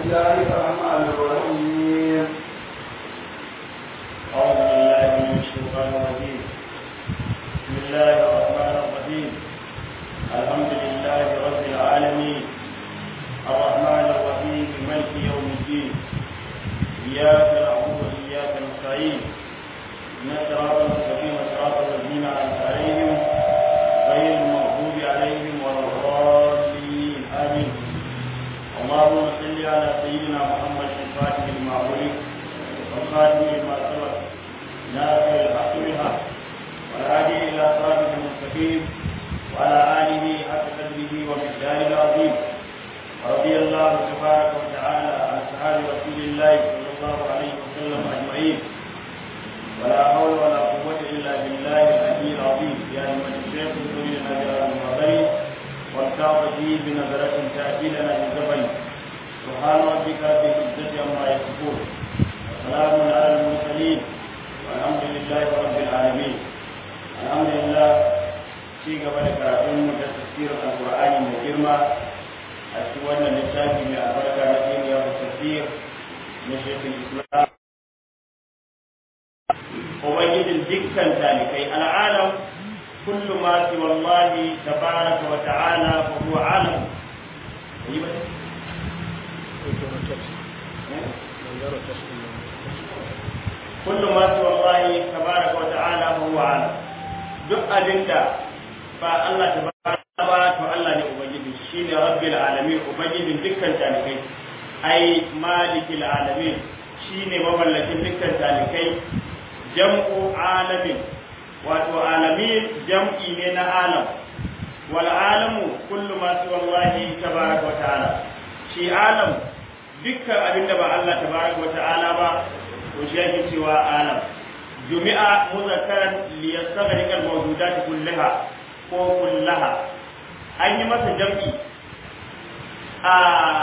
الله الرحمن الرحيم أعوذ بالله من الشيطان الرجيم بسم الله الرحمن الرحيم الحمد لله رب العالمين الرحمن الرحيم ملك يوم الدين إياك نعبد وإياك نستعين إن الصراط المستقيم صراط الذين أنعمت عليهم غير المغضوب عليهم ولا الضالين آمين اللهم صل على سيدنا محمد الفاتح لما أغلق والخاتم لما سبق ناصر الحق بالحق والهادي إلى صراطك المستقيم وعلى آله حق قدره ومقداره العظيم ورضي الله تبارك وتعالى عن أصحاب رسول الله صلى الله عليه وسلم أجمعين ولا حول ولا قوة إلا بالله العلي العظيم يا أيها الشيخ اذكر لنا جلال المعبرين والتعط فيه بنظرة تأتي لنا بالزبن سبحان ربك رب العزة عما يصفون وسلام على المرسلين والحمد لله رب العالمين الحمد لله في قبل كراتين تفسير القرآن من جرمة أشوان للتاكي من أبركة نبيل يوم التفسير من شيخ الإسلام ubangijin dukkan talikai al'alam kullu ma fi wallahi tabaraka wa ta'ala fa huwa alam yi ba kullu ma fi wallahi tabaraka wa ta'ala fa huwa alam duk abinda ba Allah tabaraka ba to Allah ne ubangiji shine rabbil alamin ubangijin dukkan talikai ai malikil alamin shine mamallakin dukkan talikai jam'u alamin wato alamin jam'i ne na alam wal alamu kullu ma siwa Allah tabaraka wa ta'ala shi alam dukkan abinda ba Allah tabaraka wa ta'ala ba to shi yake cewa alam jumi'a muzakkaran li yastaghriqa al-mawjudat kullaha ko kullaha an yi masa jam'i a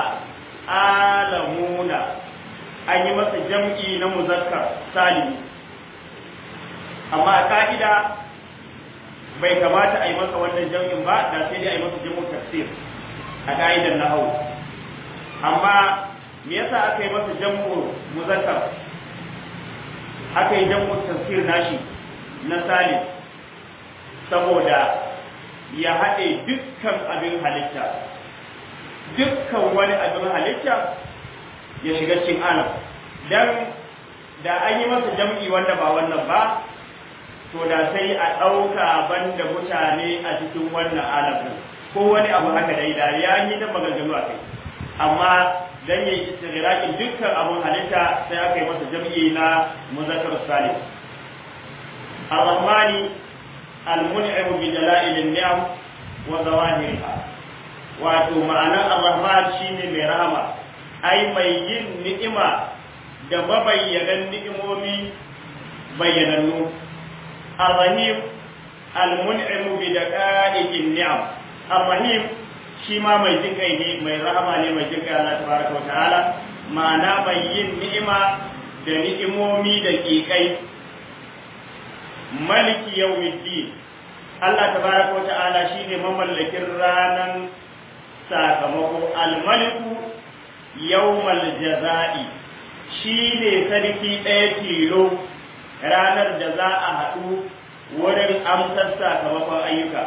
alamuna an yi masa jam'i na muzakkar salimi amma a ka'ida bai kamata a yi masa wannan jam'in ba da sai dai a yi masa jam'in tafsir a ka'idar nahawu amma me yasa aka yi masa jam'u muzakkar aka yi jam'u tafsir nashi na salim saboda ya haɗe dukkan abin halitta dukkan wani abin halitta ya shiga cikin alam dan da an yi masa jam'i wanda ba wannan ba to da sai a ɗauka banda mutane a cikin wannan alamin ko wani abu haka dai da ya yi ta maganganu a kai amma dan yayi istighrakin dukkan abun halitta sai aka yi masa jam'i na muzakkar salim ar-rahmani al-mun'im bi dalail an-ni'am wa zawahiriha wato ma'anar ar-rahman shine mai rahama ai mai yin ni'ima da mabayyanan ni'imomi bayyanannu الرحيم المنعم بدقائق النعم الرحيم shi ma mai jin kai ne mai rahama ne mai jin kai Allah tabaraka wata'ala ma'ana mai yin ni'ima da ni'imomi da kikai maliki yawmiddin Allah tabaraka wata'ala shine mamallakin ranan sakamako almaliku yawmal jaza'i shine sarki ɗaya tilo ranar da za a haɗu wurin amsar sakamakon ayyuka.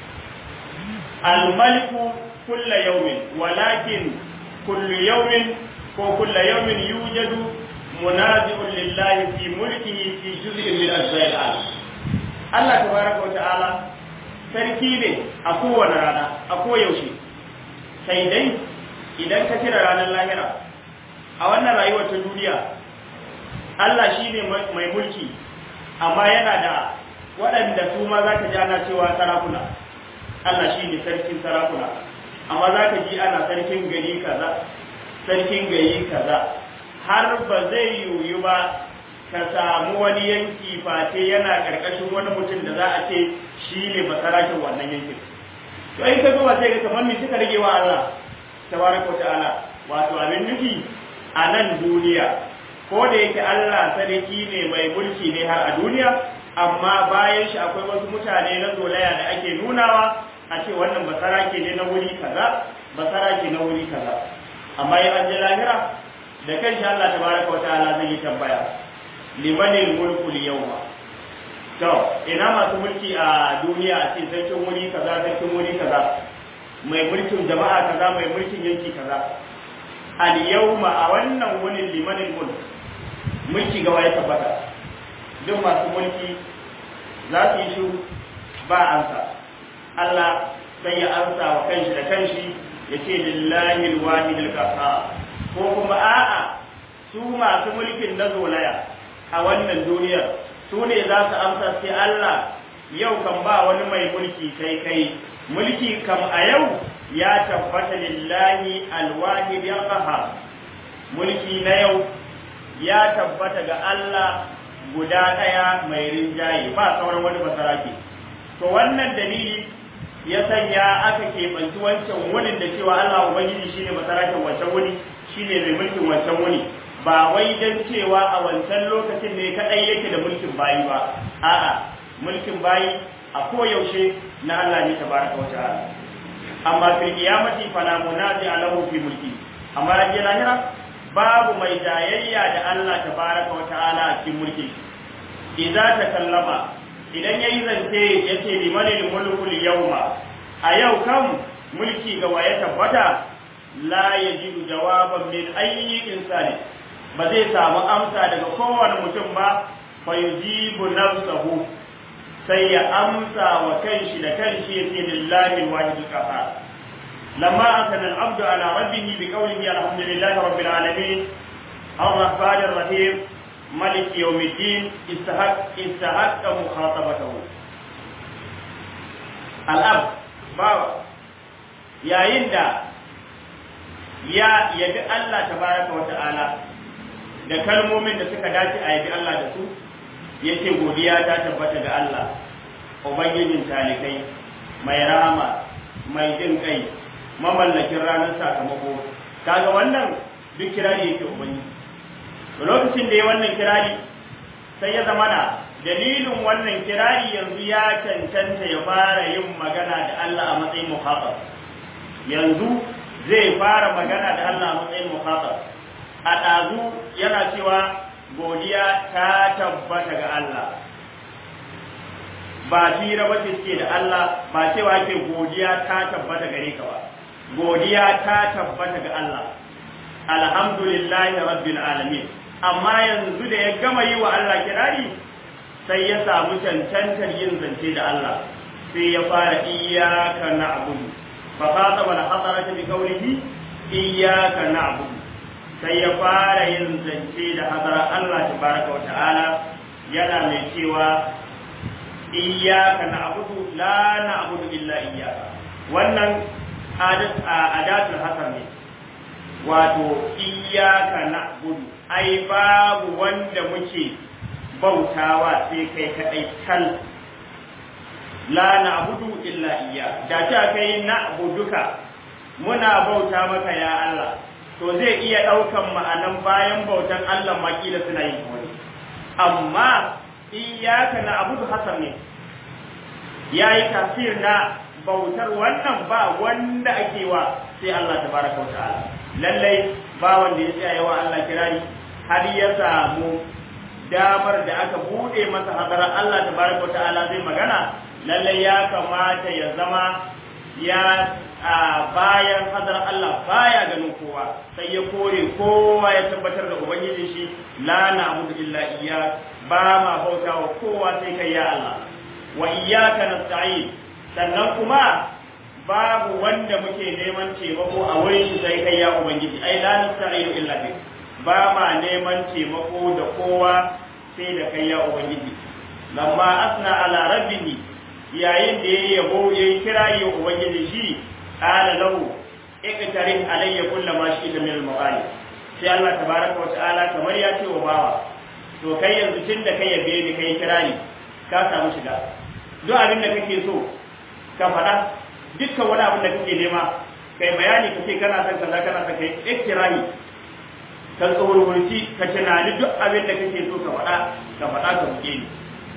Almaliku kulla yaumin, walakin kullu yaumin ko kulla yaumin yujadu munazi'un lillahi fi mulkihi fi juz'in min ajza'il al. Allah tabaraka wa ta'ala sarki ne a kowane rana, a koyaushe. Sai dai idan ka kira ranar lahira a wannan rayuwar ta duniya Allah shi ne mai mulki amma yana da waɗanda su ma za ka ji ana cewa sarakuna Allah shi ne sarkin sarakuna amma za ka ji ana sarkin gari kaza sarkin gari kaza har ba zai yiwu ba ka samu wani yanki fate yana ƙarƙashin wani mutum da za a ce shi ne basarakin wannan yankin to in ka zuwa sai ka kamar me suka rage wa Allah tabaraka wa ta'ala wato abin nufi a nan duniya ko da yake Allah sarki ne mai mulki ne har a duniya amma bayan shi akwai wasu mutane na zolaya da ake nunawa a ce wannan basarake ne na wuri kaza basarake na wuri kaza amma in an je lahira da kanshi Allah tabaraka wa ta'ala zai yi tambaya limanil mulku yawma to ina masu mulki a duniya a ce sarkin wuri kaza sarkin wuri kaza mai mulkin jama'a kaza mai mulkin yanki kaza al yawma a wannan wunin limanil mulk mulki ga waye tabbata duk masu mulki za su yi shiru ba ansa Allah sai ya ansa wa kanshi da kanshi ya ce lillahi alwahid alqahhar ko kuma a'a su masu mulkin na zolaya a wannan duniyar su ne za su amsa sai Allah yau kan ba wani mai mulki kai kai mulki kam a yau ya tabbata lillahi alwahid alqahhar mulki na yau ya tabbata ga Allah guda ɗaya mai rinjaye ba sauran wani basarake to wannan dalili ya sanya aka keɓanci wancan wunin da cewa Allah Ubangiji shine basaraken wancan wuni shine mai mulkin wancan wuni ba wai dan cewa a wancan lokacin ne kadai yake da mulkin bayi ba a'a mulkin bayi a koyaushe na Allah ne tabaraka wa ta'ala amma fil qiyamati fala munazi alahu fi mulki amma ranar lahira babu mai jayayya da Allah tabaraka wa ta'ala a cikin mulki idza takallama idan yayi zance yace limanil mulku yawma a yau kan mulki ga waye tabbata la yajidu jawaban min ayyi insani ba zai samu amsa daga kowane mutum ba fa yujibu nafsahu sai ya amsa wa kanshi da kanshi yace lillahi alwahid alqahar lamma asana al-abdu ala rabbih biqawlihi alhamdulillahi rabbil alamin الرحمن الرحيم ملك يوم الدين استحق استحق مخاطبته الأب بابا yayin da ya yabi Allah tabaraka wa ta'ala da kalmomin da suka dace a yabi Allah da su yace godiya ta tabbata ga Allah ubangijin talikai mai rahama mai jin kai mamallakin ranar sakamako kaga wannan duk kirari yake ubangiji lokacin da ya wannan kirari sai ya zama na dalilin wannan kirari yanzu ya cancanta ya fara yin magana da Allah a matsayin muhatab yanzu zai fara magana da Allah a matsayin muhatab a ɗazu yana cewa godiya ta tabbata ga Allah ba fira ba ce suke da Allah ba cewa ke godiya ta tabbata gare ka ba godiya ta tabbata ga Allah alhamdulillahi rabbil alamin amma yanzu da ya gama yi wa Allah kirari sai ya samu cancantar yin zance da Allah sai ya fara iyyaka na'budu fa qataba al-hadarata bi qawlihi iyyaka na'budu sai ya fara yin zance da hadara Allah tabaraka wa ta'ala yana mai cewa iyyaka na'budu la na'budu illa iyyaka wannan adat adatul hasan ne wato iyyaka na'budu ai babu wanda muke bautawa sai kai kadai kal la na'budu illa iyya da ta kai na'buduka muna bauta maka ya Allah to zai iya daukan ma'anan bayan bautan Allah makila suna yin wani amma iyyaka na'budu hasan ne yayi tafsir na bautar wannan ba wanda ake wa sai Allah tabaraka wa ta'ala lallai ba wanda ya tsaya yawa Allah kirari har ya samu damar da aka bude masa hadarar Allah tabaraka wa ta'ala zai magana lallai ya kamata ya zama ya a bayan hadarar Allah baya ganin kowa sai ya kore kowa ya tabbatar da ubangiji shi la na'budu illa iyya ba ma bauta wa kowa sai kai ya Allah wa iyyaka nasta'in sannan kuma babu wanda muke neman taimako a wurin shi sai kai ya ubangiji ai la nasta'inu illa bik ba ma neman taimako da kowa sai da kai ya ubangiji lamma asna ala rabbihi yayin da yayi yabo yayi kira ya ubangiji shi qala lahu iqtarih alayya kullu ma shi'ta min al-maqali sai Allah tabaraka wa ta'ala kamar ya ce wa bawa to kai yanzu tun da kai yabe ni kai kira ni ka samu shiga duk abin da kake so ka faɗa dukkan wani abin da kake nema kai bayani kace kana son kaza kana son kai ikirani ka tsoronci ka tunani duk abin da kake so ka faɗa ka faɗa ka buke ni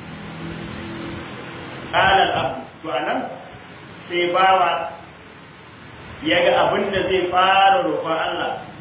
qala al-abd to anan sai bawa ya ga abin da zai fara roƙon Allah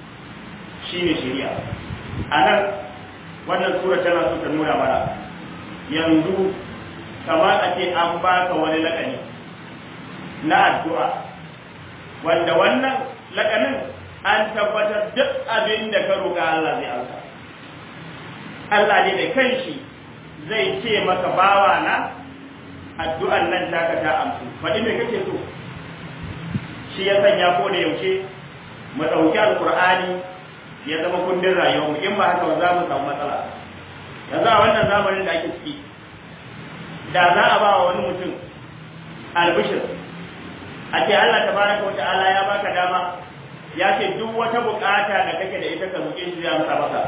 shine shari'a anan wannan sura tana so ta nuna mana yanzu kamar a ce an baka wani lakani na addu'a wanda wannan lakanin an tabbatar duk abin da ka roƙa Allah zai amsa Allah ne da kanshi zai ce maka bawa na addu'an nan taka ta amsu faɗi me kake so shi ya sanya ko da yaushe mu ɗauki alƙur'ani ya zama kundin rayuwarmu in ba haka ba za mu samu matsala yanzu a wannan zamanin da ake ciki da za a ba wa wani mutum albishir a ce Allah tabaraka wa ta'ala ya baka dama ya ce duk wata bukata da kake da ita ka roƙe shi zai amsa maka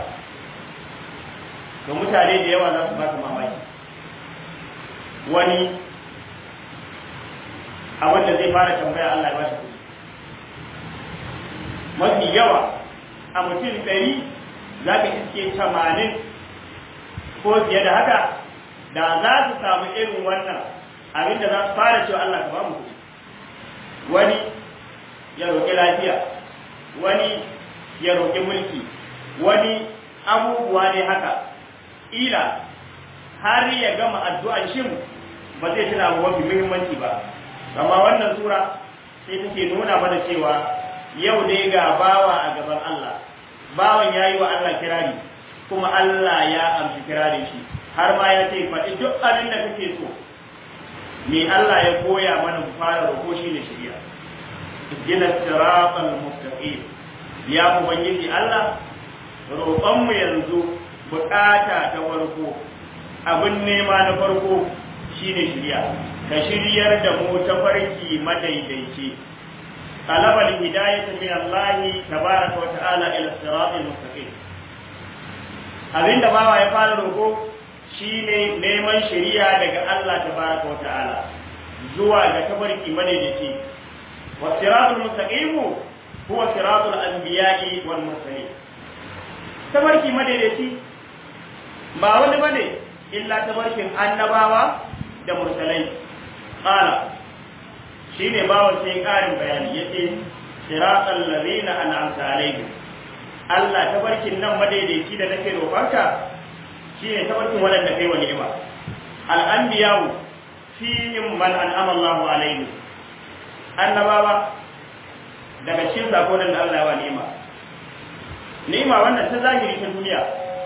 to mutane da yawa za su ba su mamaki wani abin da zai fara tambaya Allah ya ba shi kuɗi mafi yawa a mutum ɗari za ka iske tamanin ko fiye da haka da za su samu irin wannan abin da za su fara cewa Allah ka ba mu kuɗi wani ya roƙi lafiya wani ya roƙi mulki wani abubuwa ne haka ila har ya gama addu'an shin ba zai tuna abu mafi muhimmanci ba amma wannan sura sai take nuna mana cewa yau dai ga bawa a gaban Allah bawan yayi wa Allah kirari kuma Allah ya amshi kirarin shi har ma ya ce faɗi duk abin da kake so me Allah ya koya mana mu fara roƙo shi ne shari'a ihdina siratal mustaqim ya ubangiji Allah roƙon mu yanzu bukata ta farko abin nema na farko shine shari'a ka shiryar da mu ta farki madaidaici talabal hidayatu min Allah tabaraka wa ta'ala ila siratal mustaqim abinda bawa ya fara roƙo shine neman shari'a daga Allah tabaraka wa ta'ala zuwa ga tabarki madaidaici wa siratul mustaqim huwa siratul anbiya'i wal mursalin tabarki madaidaici ba wani bane illa tabarkin annabawa da mursalai qala shine bawan sai karin bayani yace siratal ladina an'amta alaihim Allah tabarkin nan madaidaici da nake roƙarka shine tabarkin wadanda kai wa ni'ima al-anbiya'u fihim man an'ama Allahu alaihim annabawa daga cikin zakonan da Allah ya wa ni'ima ni'ima wannan ta zahiri ta duniya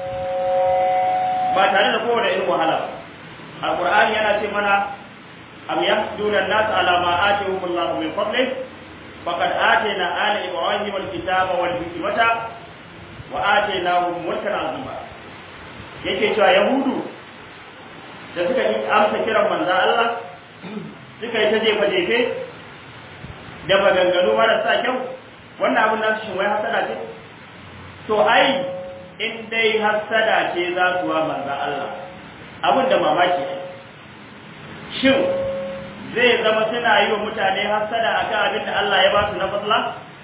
ba tare da kowane irin wahala ba alqur'ani yana ce mana am yahsuduna an-nas ala ma atihum Allah min fadlih faqad atayna ala ibrahim al-kitaba wal hikmata wa atainahum mulkan azima yake cewa yahudu da suka yi amsa kiran manzon Allah suka yi ta jefa jefe da maganganu marasa kyau wannan abin nasu shin wai hasada ce to ai in dai hasada ce za su wa manzon Allah abin da mamaki ne shin zai zama suna yi wa mutane hasada akan abin da Allah ya ba su na fasla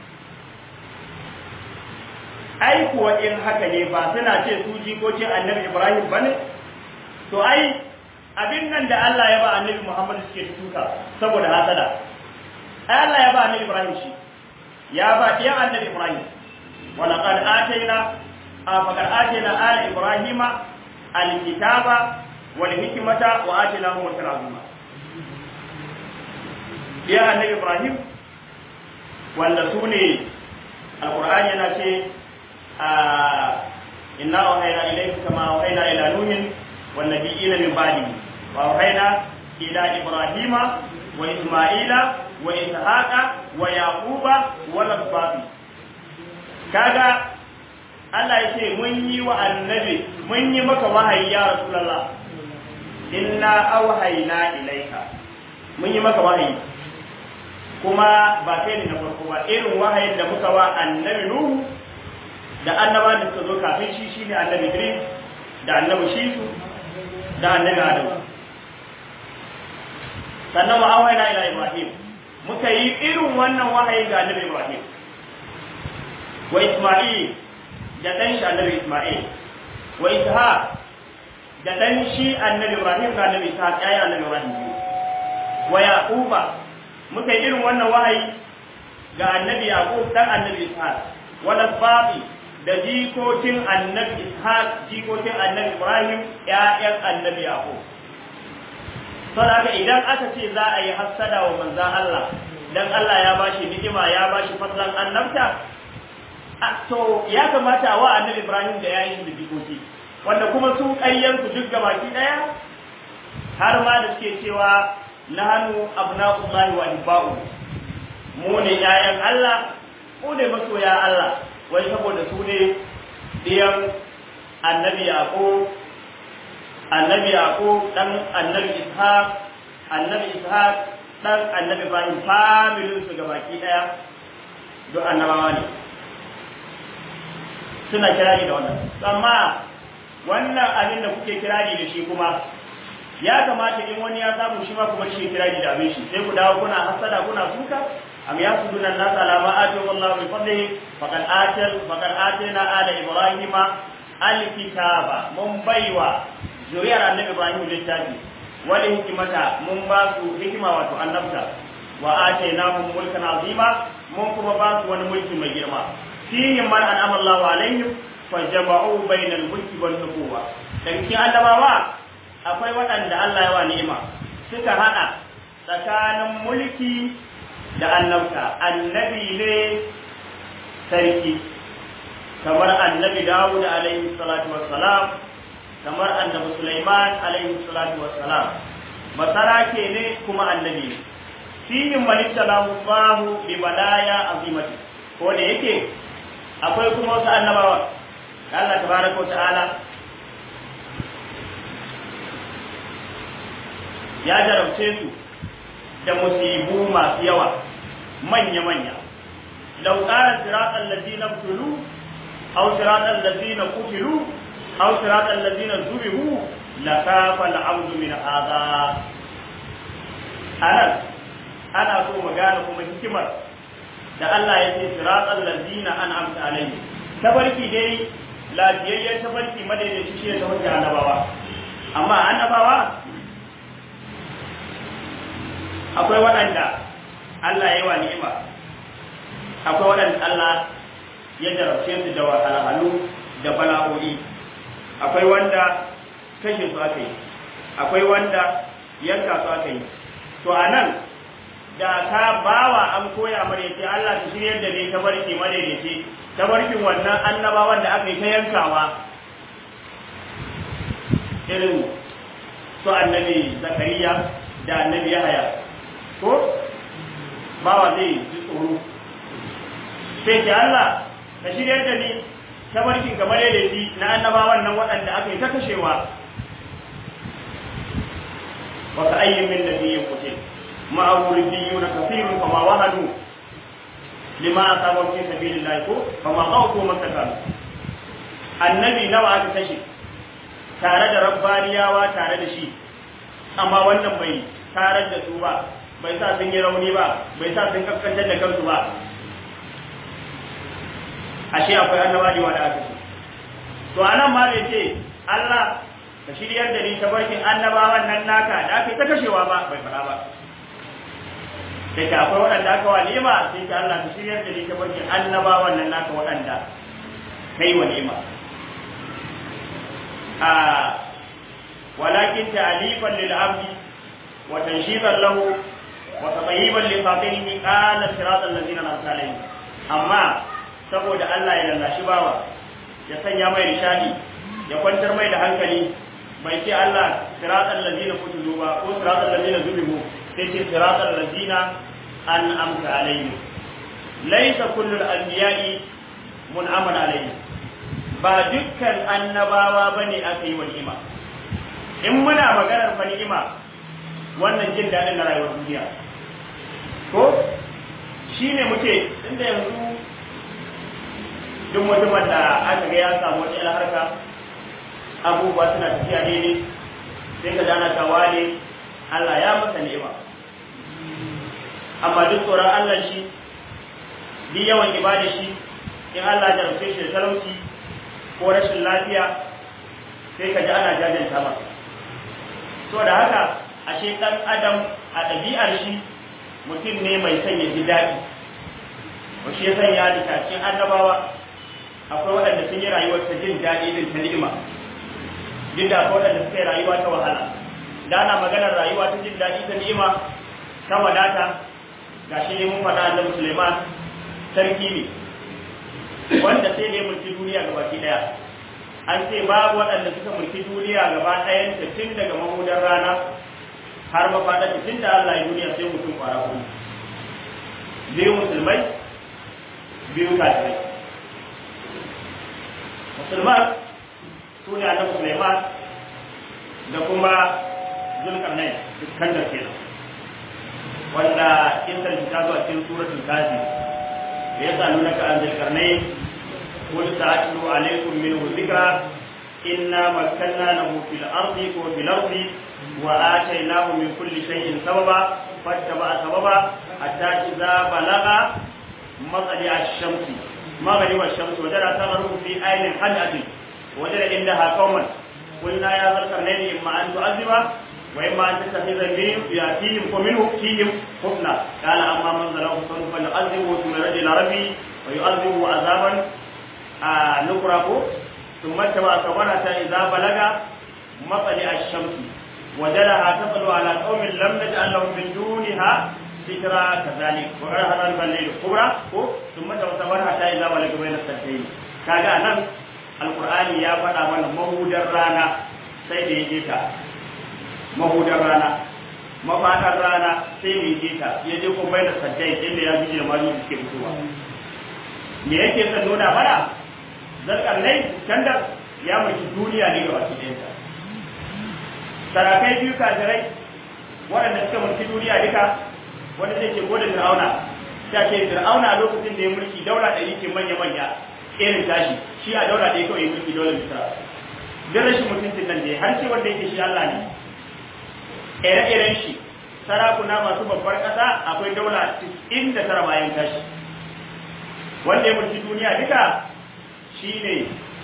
ai kuwa in haka ne ba suna ce su jikokin annabi Ibrahim bane to ai abin nan da Allah ya ba annabi Muhammad suke tuka saboda hasada ai Allah ya ba annabi Ibrahim shi ya ba ɗiyan annabi Ibrahim wa laqad atayna faqad atayna ala ibrahima alkitaba wal hikmata wa atainahum mulkan azima ɗiyan annabi Ibrahim wanda su ne alqur'ani yana ce inna awhayna ilayka kama awhayna ila nuhin wan nabiyina min ba'dihi wa awhayna ila ibrahima wa isma'ila wa ishaqa wa yaquba wa lasbati kaga Allah ya ce mun yi wa annabi mun yi maka wahayi ya rasulullah inna awhayna ilayka mun yi maka wahayi kuma ba kai ne na farko ba irin wahayin da muka wa annabi nuhu da annaba da suka zo kafin shi shine annabi Idris da annabi Shisu da annabi Adam sannan wa awhayna ila Ibrahim muka yi irin wannan wahayi ga annabi Ibrahim wa Isma'il da dan shi annabi Isma'il wa Ishaq da dan shi annabi Ibrahim ga annabi Ishaq yayi annabi Ibrahim wa Yaquba muka yi irin wannan wahayi ga annabi Yaqub dan annabi Ishaq wa Lasbati da jikokin annabi ishaq jikokin annabi ibrahim ƴaƴan annabi yaqub saboda idan aka ce za a yi hassada wa manzan Allah dan Allah ya bashi ni'ima ya bashi fadlan annabta to ya kamata wa annabi ibrahim da yayin da jikoki wanda kuma su ƙayyansu duk gabaki ɗaya har ma da suke cewa nahanu abna'ullahi wa ibba'u mu ne ƴaƴan Allah mu ne masoya Allah wai saboda su ne diyan annabi yaqub annabi yaqub dan annabi ishaq annabi ishaq dan annabi ibrahim familin su gabaki daya duk annabawa ne suna kirari da wannan amma wannan abin da kuke kirari da shi kuma ya kamata in wani ya samu shi ma kuma shi kirari da abin shi sai ku dawo kuna hasada kuna suka am yasuduna an-nas ala ma atahum Allah min fadlihi faqad atal faqad atayna ala ibrahima al-kitaba mun baiwa zuriyar annabi ibrahim littafi wal hikmata mun ba su hikima wato annabta wa atainahum mulkan azima mun kuma ba su wani mulki mai girma fihim man an'ama Allahu alaihim fajama'u bainal mulki wan nubuwa dan cikin annabawa akwai waɗanda Allah ya wa ni'ima suka hada tsakanin mulki da annabta annabi ne sarki kamar annabi Dawud alaihi salatu wassalam kamar annabi Sulaiman alaihi salatu wassalam basarake ne kuma annabi ne fihim man ibtalahu Allahu bi balaya azimati ko da yake akwai kuma wasu annabawa Allah tabaraka ta'ala ya jarabce su da musibu masu yawa manya-manya lau ƙara siratan lazina tulu au siratan lazina kutilu au siratan lazina zurihu la kafa al'abdu min hadha anan ana so mu gane kuma hikimar da Allah ya ce siratan lazina an'amta alaihi tabarki dai lafiyayyen tabarki madaidaici shi ya tabarki annabawa amma annabawa akwai waɗanda Allah ya yi wa ni'ima akwai waɗanda Allah ya jarabce su da wahalhalu da bala'o'i akwai wanda kashe su aka yi akwai wanda yanka su aka yi to a nan da ka bawa an koya mare ce Allah ta shiryar da ne tabarki madaidaici tabarkin wannan annabawan da aka yi ta yankawa irin su annabi zakariya da annabi yahaya ko bawa zai ji tsoro sai ce Allah ka shiryar da ni tabarkin kamar yadda shi na annabawan nan waɗanda aka yi ta kashewa wa ka ayyin min nabiyyin qutil ma'a wurdiyuna kathirun fama wahanu lima asabu fi sabilillah ko fama qawtu masakan annabi nawa aka kashe tare da rabbaniyawa tare da shi amma wannan bai tarar da su ba bai sa sun yi rauni ba bai sa sun kaskantar da kansu ba ashe akwai annaba da wanda aka ce to anan ma bai ce Allah ka shiryar da ni tabarkin annabawan nan naka da aka yi ta kashewa ba bai fara ba sai ka akwai waɗanda aka wa ni'ima sai ka Allah ka shiryar da ni tabarkin annabawan nan naka waɗanda kai wa ni'ima a walakin ta'alifan lil abdi wa tanshidan lahu وتطيبا لخاطره قال صراط الذين انعمت عليهم amma saboda Allah ya lallashi bawa ya sanya mai rishadi ya kwantar mai da hankali bai ce Allah siratal ladina kutilu ba ko siratal ladina zulimu sai ce siratal ladina an'amta alaihim laysa kullu al-anbiya'i mun'aman alaihim ba dukkan annabawa bane aka yi wa ni'ima in muna maganar fa ni'ima wannan jin daɗin na rayuwar duniya ko shi ne muke inda yanzu duk mutumin da aka ga ya samu wata ila harka abubuwa suna tafiya daidai sai ka dana ka wane Allah ya masa ni'ima amma duk tsoron Allah shi duk yawan ibada shi in Allah ya rufe shi da talauci ko rashin lafiya sai ka ji ana jajanta masa so da haka ashe ɗan adam a ɗabi'ar shi mutum ne mai son ya ji daɗi ba shi ya sanya da cikin annabawa akwai waɗanda sun yi rayuwar ta jin daɗi din ta ni'ima duk da akwai waɗanda suka yi rayuwa ta wahala da ana maganar rayuwa ta jin daɗi ta ni'ima ta wadata ga shi ne mun faɗa annabi Suleiman sarki ne wanda sai ne mulki duniya gaba ki daya an ce babu waɗanda suka mulki duniya gaba ɗayan ta tun daga mahudar rana har mafaɗa ta tun da Allah ya duniya sai mutum kwara kuma biyu musulmai biyu kafirai musulman su ne annabi Suleiman da kuma Zulkarnain Iskandar kenan wanda kisan ta zo a cikin suratul kafi ya sanu naka an Zulkarnain qul ta'atlu alaykum minhu dhikra inna makkanna lahu fil ardi wa fil ardi wa atainahu min kulli shay'in sababa fattaba sababa hatta idza balagha matsali ash-shamsi maghrib ash-shamsi wajada tagharubu fi aynin hadatin wajada indaha qauman قلنا يا ذا القرنين إما أن تعذب وإما أن تتخذ منهم يأتيهم ومنهم فيهم حسنا قال أما من ظلم فسوف نعذبه ثم يرجع إلى ربي ويعذبه عذابا آه نكره ثم اتبع سبحانه حتى إذا بلغ مطلع الشمس وجدها تطلع على قوم لم نجعل لهم من دونها سترا كذلك وقال هذا الليل الكبرى ثم اتبع سبحانه حتى إذا بلغ بين السدين كاجا نعم alkur'ani ya faɗa mana mahudar rana sai da ya je ta mahudar rana mafaɗar rana sai da ya je ta ya je kuma bai da saddai inda ya bije da malu da suke fitowa me yake son nuna mana zarkar nai kandar ya mulki duniya ne ga baki ɗayanta sarakai biyu kafirai waɗanda suka mulki duniya duka wanda zai ce gode fir'auna ta ce fir'auna a lokacin da ya mulki daula ɗari ce manya-manya irin tashi shi a daura da ya kawai mulki dole misra duk rashin mutuncin nan da har ce wanda yake shi Allah ne ire-iren shi sarakuna masu babbar ƙasa akwai daula inda tara bayan tashi wanda ya mulki duniya duka shine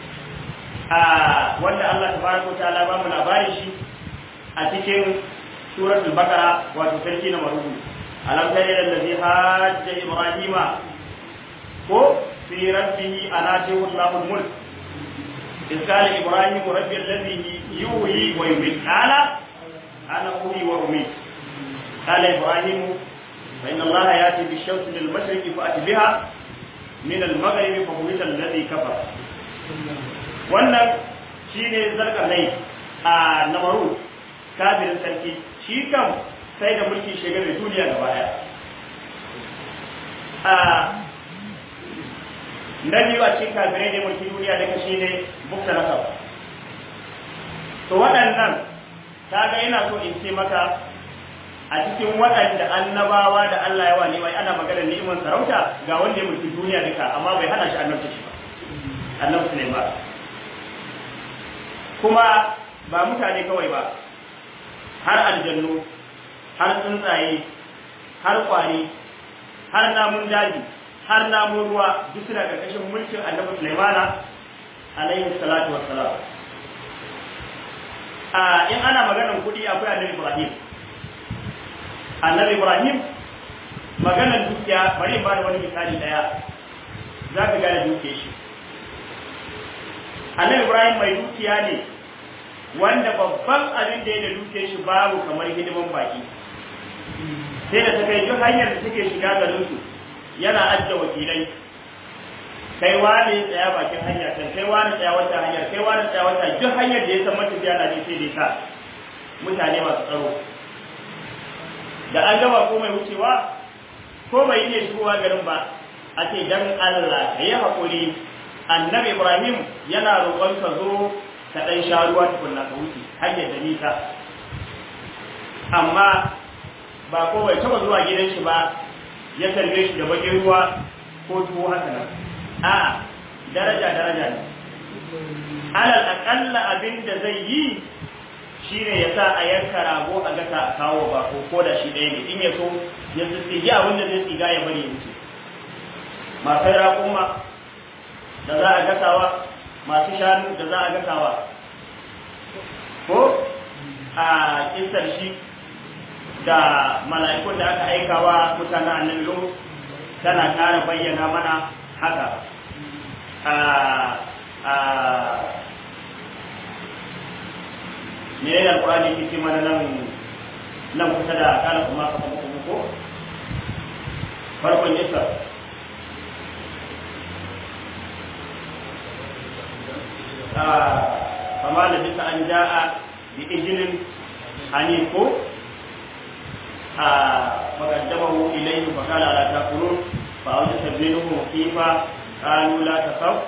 a wanda Allah tabaraka wa ta'ala ba mu labarin shi a cikin suratul baqara wato sarki na marubu alam tara allazi hajja ibrahima ko في ربه أناته الله الملك إذ قال إبراهيم ربي الذي يحيي ويميت قال أنا أحيي وأميت قال إبراهيم فإن الله يأتي بالشمس من المشرق فأتي بها من المغرب فبهت الذي كفر wannan shi ne zarga nai a namaru kafirin sarki shi kam sai da mulki shigar duniya gaba daya na biyu a cikin kafirai ne mulki duniya da kashi ne bukta nasab to waɗannan kaga ina so in ce maka a cikin waɗanda annabawa da Allah ya wa ne ana magana ni'imar sarauta ga wanda ya mulki duniya duka amma bai hana shi annabta shi ba annabi Sulaiman kuma ba mutane kawai ba har aljannu har tsuntsaye har kwari har namun daji har namun ruwa duk suna ƙarƙashin mulkin annabi Sulaimana alaihi salatu wassalam a in ana maganar kuɗi akwai annabi Ibrahim annabi Ibrahim maganar dukiya bari ba da wani misali daya za ka gane dukiyar shi annabi Ibrahim mai dukiya ne wanda babban abin da ya da dukiyar shi babu kamar hidiman baki sai da ta kai duk hanyar da suke shiga garinsu yana adda wakilai kai wani tsaya bakin hanya kan kai wani tsaya wata hanyar kai wani tsaya wata duk hanyar da ya san matafiya na ne sai dai sa mutane masu tsaro da an gaba ko mai wucewa ko bai iya shigowa garin ba a ce dan Allah ka yi haƙuri annabi Ibrahim yana roƙon ka zo ka ɗan sha ruwa tukunna ka wuce hanyar da nisa amma ba ko bai taɓa zuwa gidan shi ba ya tarbe shi da bakin ruwa ko tuwo haka nan a daraja daraja ne alal akalla abin da zai yi shine ya sa a yanka rago a gasa a kawo ba ko ko da shi ɗaya ne in ya so ya tsigi abin da zai tsiga ya bari ya wuce masu raƙuma da za a gasawa masu shanu da za a gasawa ko a kisar shi da mala'ikun da aka aikawa mutanen annabi Lut tana ƙara bayyana mana haka a a me ne alqur'ani yake ce mana nan nan kusa da kana kuma ka kuma ko farkon yasa fama da bisa an ja'a bi ijilin hanif ko a maqaddamahu ilayhi fa qala la taqulun fa awjasa minhum khifa qalu la tasaf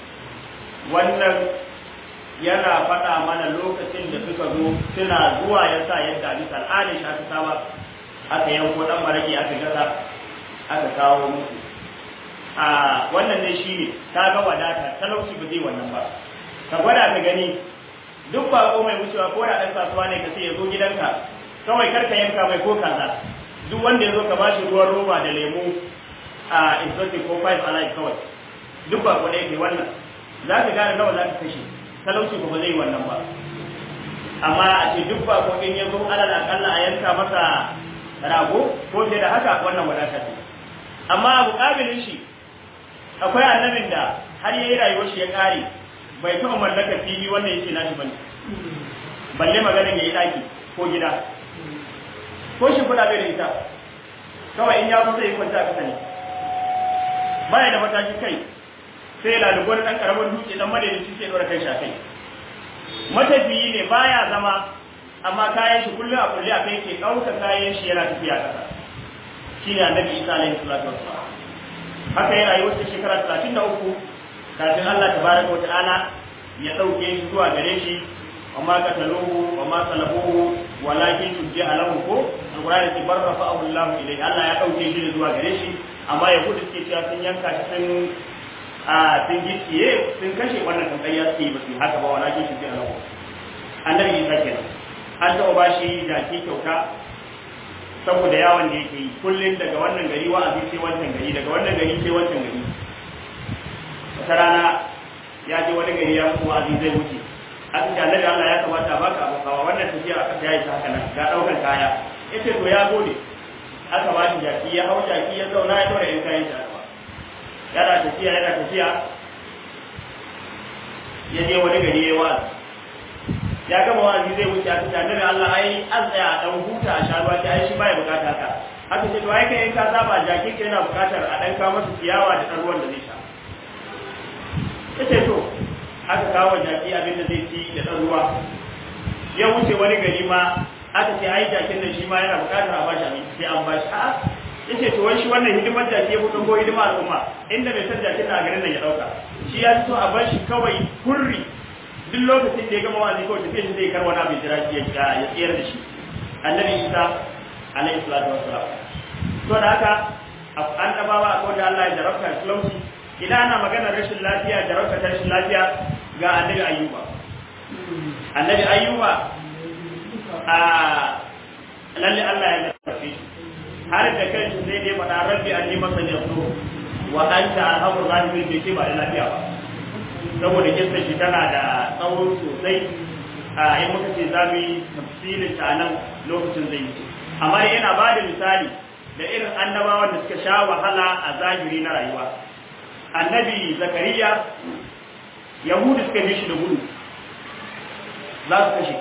wannan yana faɗa mana lokacin da suka zo suna zuwa yasa yadda bisa al'adar shi aka saba aka yanko dan maraki aka gasa aka kawo musu a wannan ne shine ta ga wadata talauci ba zai wannan ba ka gwada ka gani duk bako mai wucewa ko da ɗan kasuwa ne ka ce ya zo gidanka kawai kar ka yanka mai ko kaza duk wanda ya zo ka bashi ruwan roba da lemu a exotic ko five alive kawai duk bako ne ke wannan za ka gane nawa za ka kashe talauci ba zai wannan ba amma a ce duk bako in ya zo alal akalla a yanka masa rago ko fiye da haka wannan wadata ce amma abu kabilin shi akwai annabin da har yayi rayuwar shi ya kare bai taɓa mallakar fili wanda yake nashi bane balle maganin ya yi ɗaki ko gida ko shi kuɗa bai da ita kawai in ya zo zai kwanta a ƙasa ne baya da matashi kai sai lalubo ɗan ƙaramin dutse ɗan madaidaci sai ɗora kai shi a kai matafiyi ne baya zama amma kayan shi kullum a kulle a kai ke ɗauka kayan shi yana tafiya ƙasa shine annabi isa alaihi salatu wassalam haka ya rayuwar ta shekara talatin da uku kafin Allah tabaraka wata'ala ya dauke shi zuwa gare shi amma qataluhu wa ma salabuhu walakin tujja lahu ko alqur'ani ce barrafa Allah ilayhi Allah ya dauke shi zuwa gare shi amma yahudu suke cewa sun yanka shi sun a sun gicciye sun kashe wannan kan kai ya ce ba su haka ba walakin tujja lahu annabi Isa kenan an taɓa ba shi jaki kyauta saboda yawon da yake yi kullum daga wannan gari wa'azi sai wancan gari daga wannan gari sai wancan gari wata rana ya je wani gari ya mutu wa'azi zai wuce aka ce annabi Allah ya kamata baka abu kawa wannan tafiya aka ta yi ta haka nan ga daukan kaya yace to ya gode aka ba shi jaki ya hau jaki ya zauna ya dora yan kayan shi yana tafiya yana tafiya ya je wani gari ya wa'azi ya gama wa'azi zai wuce aka ce annabi Allah ai an tsaya a dan huta a sha ruwa ai shi baya bukata haka aka ce to ai kai in ka saba jaki ka yana bukatar a dan kawo masa ciyawa da dan ruwan da zai sha yace to aka kawo jaki abin da zai ci da dan ruwa ya wuce wani gari ma aka ce ai jakin nan shi ma yana bukatar a bashi abinci sai an bashi a yace to wai shi wannan hidimar jaki ya fito ko hidimar al'umma inda bai san jakin na garin nan ya dauka shi ya so a bashi kawai hurri duk lokacin da ya gama wani kawai tafiya shi zai kar wani abin jira shi ya tsayar da shi annabi isa alaihi salatu wassalam to da haka an tabawa akwai da Allah ya jarabta talauci idan ana maganar rashin lafiya jarabta ta rashin lafiya ga annabi ayyuba annabi ayyuba a lalle Allah ya jarabta shi har da kai sai dai faɗa rabbi anni masani yasu wa anta arhamur rahimin bai ce ba da lafiya ba saboda kissa shi tana da tsawo sosai a yi muka ce za mu yi tafsirin ta nan lokacin zai yi amma yana ba da misali da irin annabawan da suka sha wahala a zahiri na rayuwa annabi zakariya yahudu suka bi shi da gudu za su kashe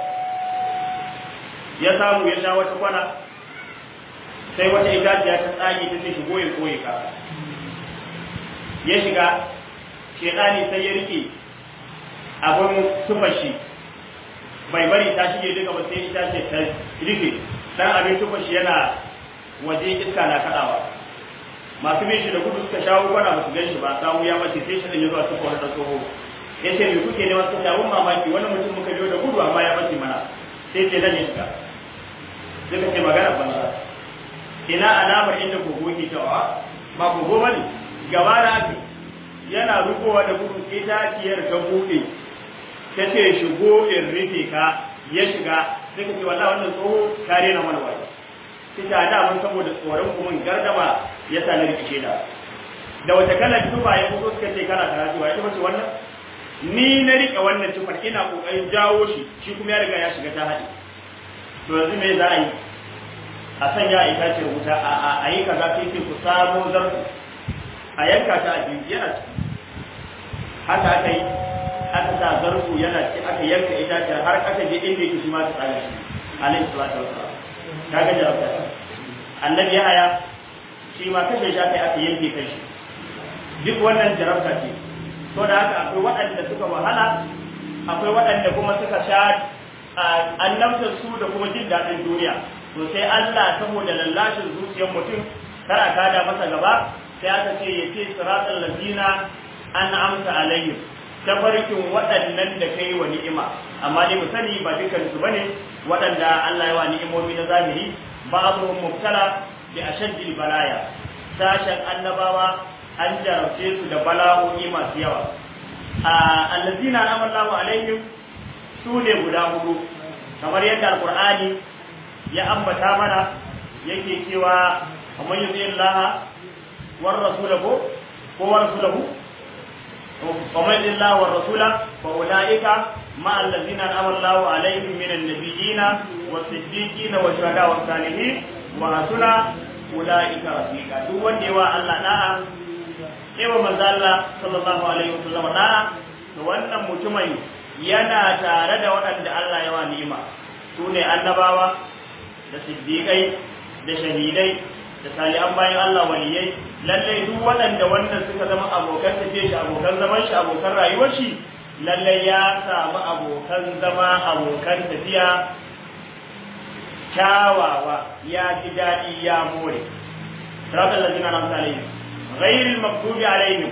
ya samu ya sha wata kwana sai wata itaciya ta tsage ta ce shigo ya koye ka ya shiga shekani sai ya rike abin tufashi bai bari ta shige duka ba sai ita ce ta rike dan abin tufashi yana waje iska na kadawa masu bin shi da gudu suka shawo kwana ba su gan shi ba samu ya mace sai shi da ya zuwa suka wani tsoho ya ce me kuke ne wasu abun mamaki wani mutum muka biyo da gudu amma ya mace mana sai ce zan yi shiga suka ce magana banza ina alamar inda kogo ke cewa ba kogo ba ne gaba da ake yana rukowa da gudu itaciyar ta buɗe ta ce shigo in rufe ka ya shiga sai ka ce wallah wannan tsoho kare na mana waje sai ta da mun saboda tsoron kuma gardama ya sa na rikice da da wata kala tufa ya fito suka ce kana karatu ya ce wannan ni na rike wannan tufar ina kokarin jawo shi shi kuma ya riga ya shiga ta haɗe to yanzu me za a yi a sanya a itaciyar wuta a yi kaza sai ce ku samo zarfu a yanka ta a biyu yana ciki haka aka yi aka sa zarfu yana ci aka yanka itaciyar har aka je inda yake shi ma ta tsaya shi alaihi salatu wassalam kaga jarabta annabi Yahaya shi ma kashe shi aka yi aka yanke kai shi duk wannan jarabta ce to da haka akwai waɗanda suka wahala akwai waɗanda kuma suka sha annabtar su da kuma jin daɗin duniya to sai Allah saboda lallashin zuciyar mutum kara kada masa gaba sai aka ce ya ce siratal ladina an amsa alaihim tafarkin waɗannan da kai wa ni'ima amma dai mu sani ba dukkan su bane waɗanda Allah ya wa ni'imomi na zahiri ba'dhum mubtala bi ashaddil balaya sashen annabawa an jarabce su da bala'o'i masu yawa a allazina amallahu alaihim su ne guda hudu kamar yadda alqur'ani ya ambata mana yake cewa amman yuti Allah war rasulahu ko war rasulahu ومن الله والرسول فأولئك مع الذين أنعم الله عليهم من النبيين والصديقين والشهداء والصالحين وحسن أولئك رفيقا duk wanda yawa Allah da'a yawa manzo Allah sallallahu alaihi wasallam da'a to wannan mutumin yana tare da waɗanda Allah ya wa ni'ima su ne annabawa da siddiƙai da shahidai da salihan bayan Allah waliyai lallai duk waɗanda wannan suka zama abokan tafiye shi abokan zaman shi abokan rayuwar shi lallai ya samu abokan zama abokan tafiya kyawawa ya ji daɗi ya more siratal ladina an'amta alaihim ghayril maghdubi alaihim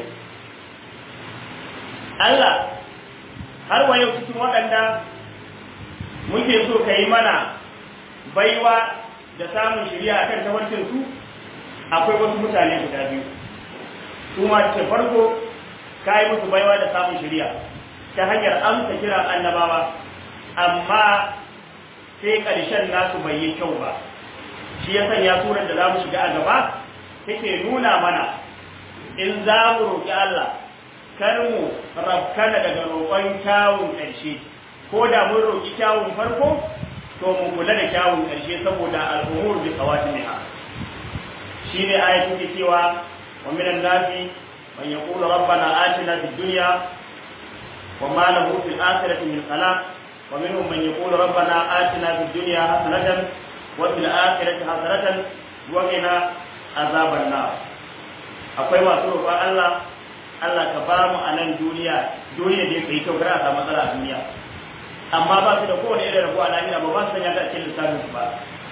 Allah har wa yau cikin waɗanda muke so ka yi mana baiwa da samun shirya akan tawarkin su akwai wasu mutane guda biyu su ma ce farko ka yi musu baiwa da samun shirya ta hanyar amsa kira annabawa amma sai ƙarshen nasu bai yi kyau ba shi ya sanya surar da za mu shiga a gaba take nuna mana in za mu roƙi Allah kar mu rafkana daga roƙon kyawun ƙarshe ko da mun roƙi kyawun farko to mu kula da kyawun ƙarshe saboda al'umur bi qawatimiha shine ayatu ke cewa wa minan nasi man yaqulu rabbana atina fid dunya wa ma lahu fil akhirati min khalaq wa minhum man yaqulu rabbana atina fid dunya hasanatan wa fil akhirati hasanatan wa qina azaban nar akwai masu roƙon Allah Allah ka ba mu a nan duniya duniya da yake kyau kada a samu matsala a duniya amma ba su da kowane irin rabo a lahira ba ba su sanya ta cikin lissafin su ba